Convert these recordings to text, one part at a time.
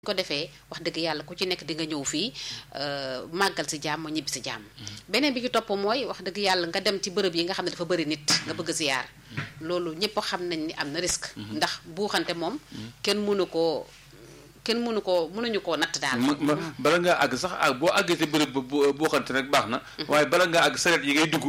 ko defee wax dëgg yàlla ku ci nekk di nga ñëw fii màggal si jàmm ñibbi si jàmm beneen bi ci topp mooy wax dëgg yàlla nga dem ci bërëb yi nga xam ne dafa bëri nit nga bëgg ziyaar loolu ñëpp xam nañ ni am na risque ndax buuxante moom kenn mënu koo kenn mënu koo mënuñu koo natt daal bala ngaa àgg sax ak boo àggee ci bërëb ba boo xante rek baax na waaye bala ngaa àgg saret yi ngay dugg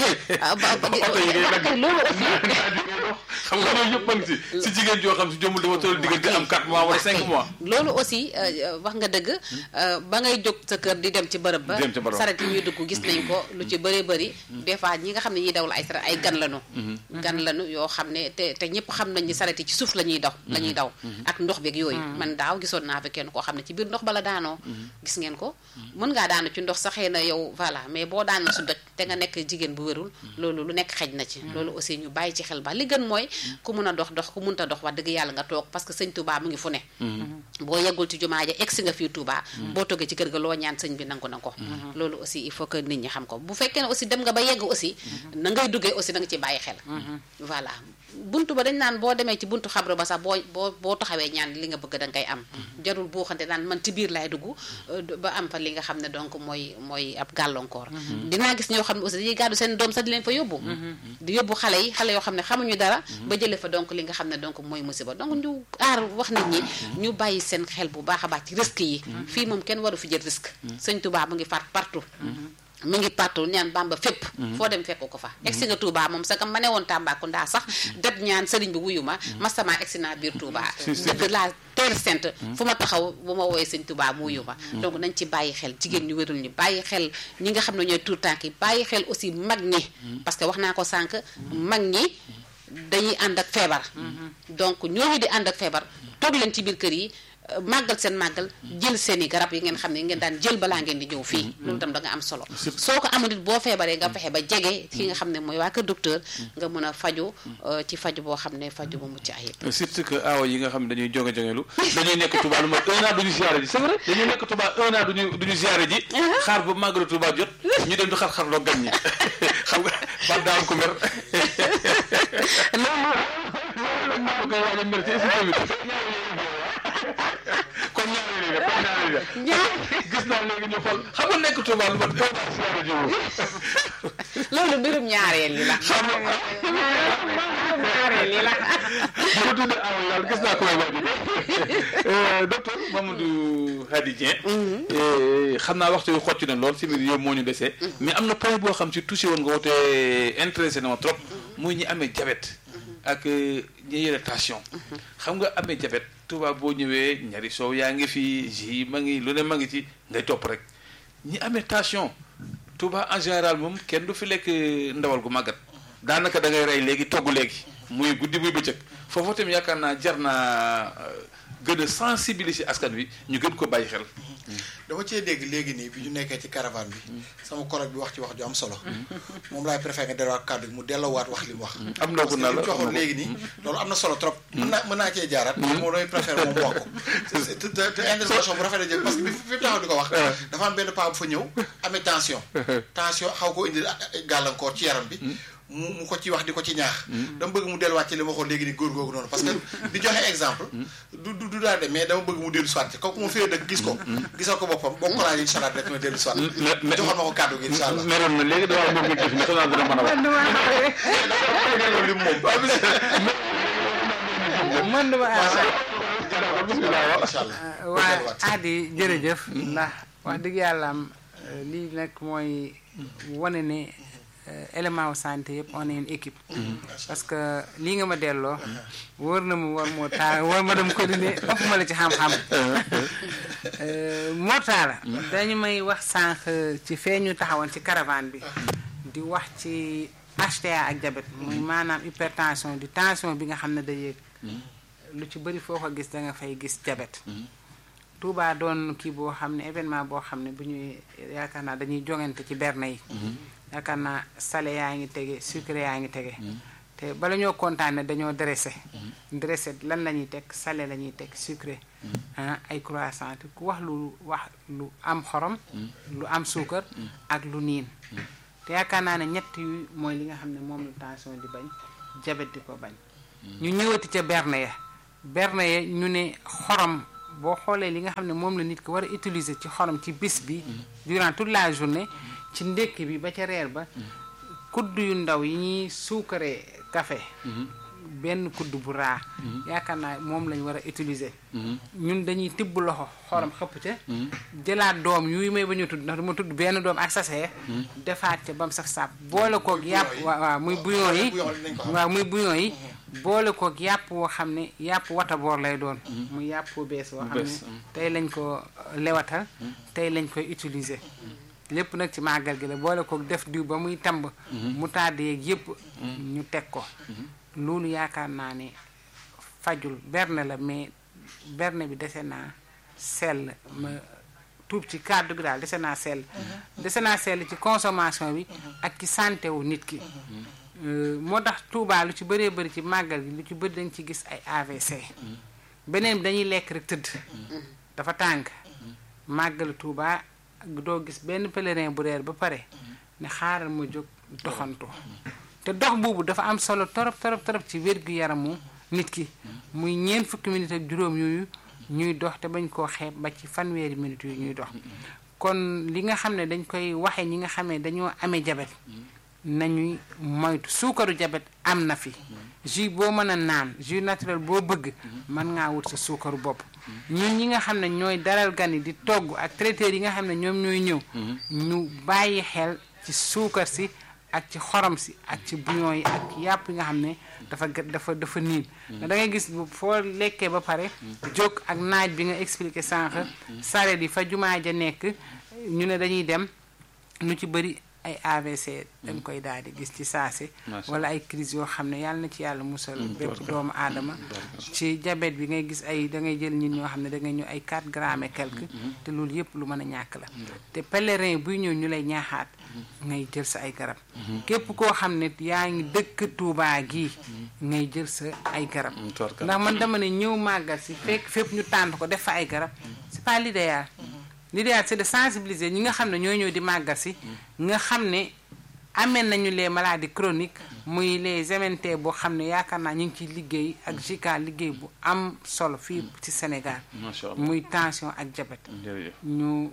oto yi ngay dagg loolu aussi xam nga loolu yëpp a ngi si si jigéen joo xam si jomul dafa toll diggante am 4 mois wala 5 mois loolu aussi wax nga dëgg ba ngay jóg sa kër di dem ci bërëb ba dem ci bërëb saret yi ñuy dugg gis nañ ko lu ci bëree bëri des fois ñi nga xam ne ñuy dawal ay saret ay gan lanu gan lanu yoo xam ne te te ñëpp xam nañ ni saret yi ci suuf la ñuy daw la ñuy daw ak ndox beeg yooyu man daaw gisoon naa fi kenn koo xam ne ci biir ndox bala daanoo gis ngeen ko mën ngaa daanu ci ndox saxee na yow voilà mais boo daanoo su doj te nga nekk jigéen bu wérul loolu lu nekk xej na ci loolu aussi ñu bàyyi ci xel ba li gën mooy ku mun a dox dox ku munta dox wax dëgg yàlla nga toog parce que sëñ Touba mu ngi fu ne boo yeggul ci jumaa ja egsi nga fii Touba boo toggee ci kër ga loo ñaan sëñ bi nangu na ko loolu aussi il faut que nit ñi xam ko bu fekkee ne aussi dem nga ba yegg aussi na ngay duggee aussi da nga ci bàyyi xel voilà buntu ba dañ naan boo demee ci buntu xabru ba sax boo boo boo taxawee ñaan li nga bëgg da ngay am jarul boo xante naan man ci biir laay dugg ba am fa li nga xam ne donc mooy mooy ab gàllankoor dinaa gis ñoo xam ne aussi dañuy gàddu seen doom sax di leen fa yóbbu di yóbbu xale yi xale yoo xam ne xamuñu dara ba jëlee fa donc li nga xam ne donc mooy musiba donc ñu aar wax nit ñi ñu bàyyi seen xel bu baax a baax ci risque yi fii moom kenn waru fi jël risque sëñ Tuubaa mu ngi faat partout mu ngi partout ñaan bamba fépp foo dem fekk ko fa egsi nga Touba moom sa kam ma ne woon Tambacounda sax deb ñaan sëriñ bi wuyu ma masama egsi naa biir Touba dëgg la terre sainte fu ma taxaw bu ma woowee sëñ Touba mu wuyu ma donc nañ ci bàyyi xel jigéen ñu wérul ñi bàyyi xel ñi nga xam ne ñooy tuur tànk yi bàyyi xel aussi mag ñi parce que wax naa ko sànq mag ñi dañuy ànd ak feebar donc ñooñu di ànd ak feebar toog leen ci biir kër yi màggal seen màggal jël seen i garab yi ngeen xam ne ngeen daan jël balaa ngeen di ñëw fii loolu tam da nga am solo soo ko amul it boo feebaree nga fexe ba jege ki nga xam ne mooy waa kër docteur nga mën a faju ci faju boo xam ne faju bu mucc ayib surtout que aawa yi nga xam ne dañuy jonge jongelu dañuy nekk Touba lu ma un an duñu ziare ji c'est vrai dañuy nekk Touba un an duñu duñu ziare ji xaar ba màggalu Touba jot ñu dem di xar-xar loo gan ñi xam nga ba daa am ko mer loolu maa koy waaj a mer ci kon ñaari léegi kon ñaari léegi gis naa léegi ñu xool xam nga nekk Touba lu ma doon siyaare jiwu loolu mbirum ñaareel yi la xam nga ñaareel yi la bu tudd aw yàlla gis naa ko may waaj docteur Mamadou Hady Dieng xam naa waxtu yu xocc na lool si biir yow moo ñu desee mais am na point boo xam si touché woon nga woote intéressé na ma trop muy ñi amee diabète ak ñi yore tension xam nga amee diabète Touba boo ñëwee ñari soow yaa ngi fi ji ma ngi lu ne ma ngi ci ngay topp rek ñi amee tension Touba en général moom kenn du fi lekk ndawal gu màggat daanaka da ngay rey léegi togg léegi muy guddi muy bëccëg foofu tamit yaakaar naa jar naa gën a sensibiliser askan wi ñu gën ko bàyyi xel. dama cee dégg léegi nii bi ñu nekkee ci caravane bi sama collègue bi wax ci wax ju am solo moom laay préféré nga delluwaat kàddu gi mu delloowaat wax li mu wax am na ko na la parce que li mu joxoon léegi nii loolu am na solo trop mën naa mën naa cee jaaraat moom damay préféré moom wax ko te te intervention bu rafet a jël parce que bi fi taxaw di ko wax dafa am benn paa bu fa ñëw amee tension tension xaw ko indil gàllankoor ci yaram bi mu mu ko ci wax di ko ci ñaax dama bëgg mu delluwaat ci li ma waxoon léegi ni góor googu noonu parce que di joxe exemple du du du daal de mais dama bëgg mu dellu soit kooku mu fee dëkk gis ko gisal ko boppam boo ko laajee incha allah rek ma dellu soit joxoon ma ko kàddu gi incha allah meroon na léegi dama bëgg nga gis ne xanaa dina mën a wax li moom mën duma bismillah incha allah waa Hady jërëjëf ndax wax dëgg yàlla am lii nag mooy wane ne élément wu santé yëpp on est une équipe parce que lii nga ma delloo wóor na mu war moo taal war ma dem ko dine ëpp ma la ci xam-xam moo taala dañu may wax sànq ci fee ñu taxawoon ci caravane bi di wax ci HTA ak diabète muy maanaam hypertension di tension bi nga xam ne da yéeg lu ci bëri foo ko gis da nga fay gis diabète Touba doon kii boo xam ne événement boo xam ne bu ñuy yaakaar naa dañuy jongante ci berne yi yaakaar naa salé yaa ngi tege sucré yaa ngi tege te bala ñoo kontaane dañoo dressé dressé lan la ñuy teg salé la ñuy teg sucré ah ay croissant ku wax lu wax lu am xorom lu am suukar ak lu niin te yaakaar naa ne ñett yu mooy li nga xam ne moom la tension di bañ jabet di ko bañ ñu ñëwati ca berne ya berne ya ñu ne xorom boo xoolee li nga xam ne moom la nit ki war a utiliser ci xorom ci bis bi durant toute la journée ci ndékki bi ba ca reer ba kudd yu ndaw yi ñuy suukaree café benn kudd bu raa yaakaar naa moom lañ war a utiliser ñun dañuy tibb loxo xorom xëpp ca jëlaat doom yuy may ba ñu tudd ndax du ma tudd benn doom ak sasee defaat ca ba mu saf sàpp boole koog yàpp waaw waaw muy bouillon yi waaw muy bouillon yi boole koog yàpp woo xam ne yàpp wataboor lay doon muy yàpp bu bees woo xam ne tey lañ ko lewatal tey lañ koy utiliser lépp nag ci màggal gi la boole koog def diw ba muy tamb mu tàdd yeeg yëpp ñu teg ko loolu yaakaar naa ne fajul berne la mais berne bi dese naa sell ma tuub ci kàddu gi daal dese naa sell dese naa sell ci consommation bi ak ci santé wu nit ki moo tax Touba lu ci bëree bëri ci màggal gi lu ci bëri dañ ci gis ay AVC beneen bi dañuy lekk rek tëdd dafa tàng màggalu Touba doo gis benn pèlerin bu reer ba pare ne xaaral ma jóg doxantu te dox boobu dafa am solo torop torop torop ci wér-gu-yaramu nit ki muy ñeent fukki minutes ak juróom yooyu ñuy dox te bañ koo xeeb ba ci fanweeri minutes yu ñuy dox kon li nga xam ne dañ koy waxe ñi nga xam ne dañoo amee jabet nañuy moytu suukaru jabet am na fi jus boo mën a naan jus naturel boo bëgg mën ngaa wut sa suukaru bopp ñun ñi nga xam ne ñooy dalal gan yi di togg ak traiteurs yi nga xam ne ñoom ñooy ñëw ñu bàyyi xel ci suukar si ak ci xorom si ak ci bouillon yi ak yàpp yi nga xam ne dafa dafa dafa niin da ngay gis foo lekkee ba pare jóg ak naaj bi nga expliqué sànq saret yi fa jumaa ja nekk ñu ne dañuy dem lu ci bëri ay AVC dañ koy daal di gis ci saasi wala ay crise yoo xam ne yàlla na ci yàlla musal bépp doomu aadama ci diabète bi ngay gis ay da ngay jël nit ñoo xam ne da ngay ñëw ay 4 grammes et quelque te loolu yëpp lu mën a ñàkk la te pèlerin buy ñëw ñu lay ñaaxaat ngay jël sa ay garab képp koo xam ne yaa ngi dëkk Touba gii ngay jël sa ay garab ndax man dama ne ñëw màggal si fekk fépp ñu tànn ko def fa ay garab c'est pas l'idéal l'idéal c'est de sensibiliser ñi nga xam ne ñoo ñëw di màggal si nga xam ne amee nañu les maladies chroniques muy les MNT boo xam ne yaakaar naa ñu ngi ciy liggéey ak JICA liggéey bu am solo fii ci Sénégal muy tension ak diabète ñu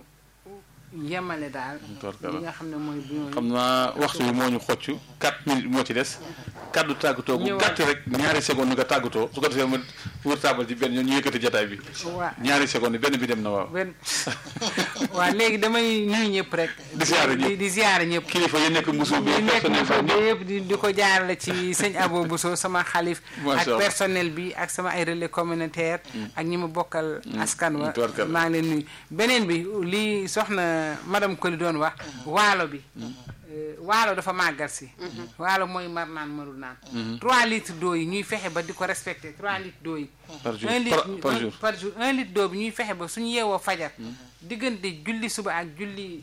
yemale daal li nga xam ne mooy bu xam naa waxtu bi moo ñu xocc 4 minutes moo ci des kaddu tàggatoo bu gàtt rek ñaari seconde nga tàggatoo su ko defee ma wër taabal ci benn ñu yëkkati jataay bi waaw ñaari seconde benn bi dem na waaw benn waaw léegi damay nuyu ñëpp rek di ziare ñëpp di ziare ñëpp kilifa yi nekk Mbuso bi ñu nekk personnel Mbuso bi bi yëpp di di ko jaarale ci sëñ Abo Bousso sama xalif Macha ak Allah. personnel bi ak sama ay relais communautaire ak ñi ma bokkal askan wa tubarkalla. maa ngi leen nuyu beneen bi li soxna madame Koli doon wax waalo bi euh, waalo dafa màggal si waalo mooy mar naan marul naan 3 litres d'eau yi ñuy fexe ba di ko respecté 3 litres d'eau yi Par jour. un litre Par- par un- jour. par jour un litre d'eau bi ñuy fexe ba suñu yeewoo fajar diggante julli suba ak julli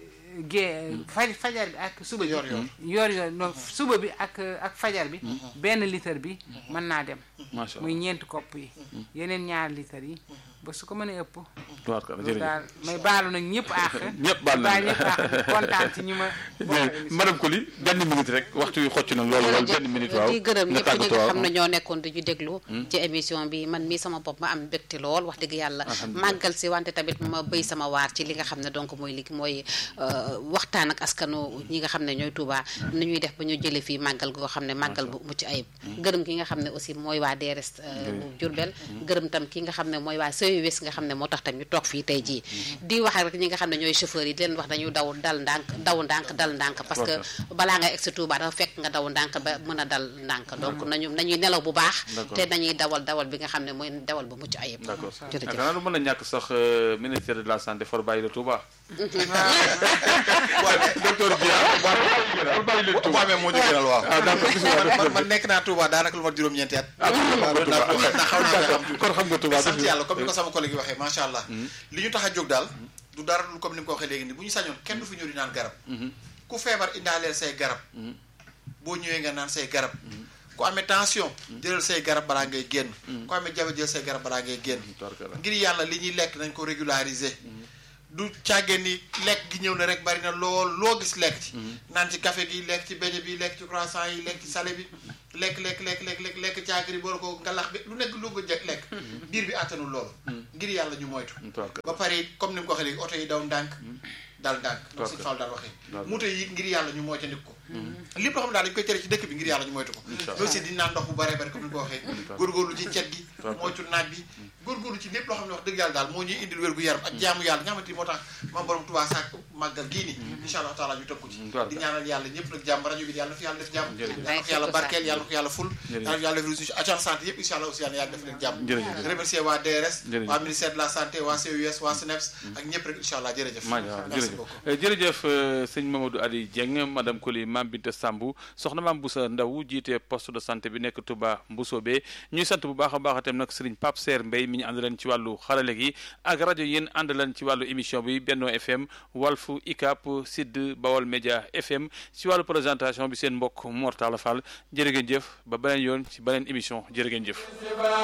gée faj fajar bi ak suba bi Yor yor. yor yor non suba bi ak ak fajar bi benn litre bi mën naa dem macha muy allah ñeenti kopp yi yeneen ñaari litres yi ba su ko mënee ëpp tubaarkalla loolu jërëjëf daal may baalu nag ñëpp àq ñëpp baal nañ baal ñëpp àq di kontaan ci ñi ma bokkal mais émission madame Coly benn minute rek waxtu wi xocc na loolu loolu benn minute waaw di gërëm nga ñëpp ñi tàggatoo nga waaw. xam ne ñoo nekkoon di ñu déglu ci émission bi man mii sama bopp ma am mbégte lool wax dëgg yàlla màggal si wante tamit ma béy sama waar ci li nga xam ne donc mooy li mooy euh, waxtaan ak askanu ñi nga xam ne ñooy Touba ni ñuy def ba ñu jële fii màggal goo xam ne màggal bu mucc ayib gërëm ki nga xam ne aussi mooy waa DRS euh, bu Diourbel gërëm tam ki nga xam ne mooy waa CES nga xam ne moo tax tam ñu toog fii tey jii di wax rek ñi nga xam ne ñooy chauffeur yi di leen wax dañu daw dal ndànk daw ndànk dal ndànk parce que balaa nga egsi Touba dafa fekk nga daw ndànk ba mën a dal ndànk donc nañu nañuy nelaw bu baax D'accord. te nañuy dawal dawal bi nga xam ne mooy dawal bu mucc ayib d'accord jërëjëf yaakaar naa lu mën a ñàkk sax euh, ministère de la santé for bàyyi la Touba docteur Dia for bàyyi leen bu Touba amee moo ñu gënal waaw. ah d'accord bismillah man man nekk naa Touba daanaka lu mat juróom-ñeenti at. ah kon xam nga Touba ndax xaw naa koy am tuuti. kon xam nga Touba mais sant bismillah. yàlla comme ni ko sama collègue yi waxee macha allah. li ñu tax a jóg daal. du dara lu comme ni mu ko waxee léegi nii bu ñu sañoon kenn du fi ñëw di naan garab. ku feebar indaaleel say garab. boo ñëwee nga naan say garab. ku amee tension. jëlal say garab balaa ngay génn. ku amee diabète jël say garab balaa ngay génn. Tubarkalla. ngir yàlla li ñuy lekk nañ ko régulariser. du càggee ni lekk gi ñëw na rek bari na lool loo gis lekk ci. naan ci café gi lekk ci beñe bi lekk ci croissant yi lekk ci salé bi lekk lekk lekk lekk lekk lekk caakiri boor ko ngalax bi lu nekk lu ko jekk lekk. biir bi àttanul loolu. ngir ngir yàlla ñu moytu D'accord. ba pare it comme ni mu ko waxee léegi oto yi daw ndànk daal ndànk donc suñu D'accord. Fall daal waxee D'accord. moto yi ngir yàlla ñu moytandiku ko lépp loo xam ne daal dañu koy tere ci dëkk bi ngir yàlla ñu moytu ko Inch'Allah. loolu aussi di naan ndox bu bare bare comme ni ko waxee góorgóorlu ci cet gi moytu naaj bi góorgóorlu ci lépp loo xam ne wax dëgg yàlla daal moo ñuy indil wér gu yaram ak jaamu yàlla nga xamante ni moo tax maam borom Tuubaa saak màggal gii nii incha allah taala ñu tëkku ci D'accord. di ñaanal yàlla ñëpp nag jàmm rajo bi yàlla na fi yàlla def jàmm Jërëjëf. yàlla na ko yàlla barkeel yàlla na ko yàlla ful Jërëjëf. yàlla na yàlla def réussite agence santé yëpp incha allah aussi yàlla na yàlla def leen jàmm Jërëjëf. remercier waa DRS Jërëjëf. waa ministère de la santé waa CUS waa SNEPS ak ñëpp rek incha allah jërëjëf maa waaw merci jërëjëf beaucoup Eh, jërëjëf euh, sëñ Mamadou Ali Dieng madame Koli Mame Binta Sambou soxna Mame Boussa Ndaw jiite poste de santé bi nekk Touba Mbousobé ñuy sant bu baax a baax itam nag Serigne Pape Serre Mbaye mi ñu ànd leen ci wàllu xarale gi ak rajo yéen ànd leen ci wàllu émission bi Benno FM Walfu ICAP Sud Bawol Média FM ci wàllu présentation bi seen mbokk Mortala Fall jërë ngeen jëf ba beneen yoon ci beneen émission jërë ngeen jëf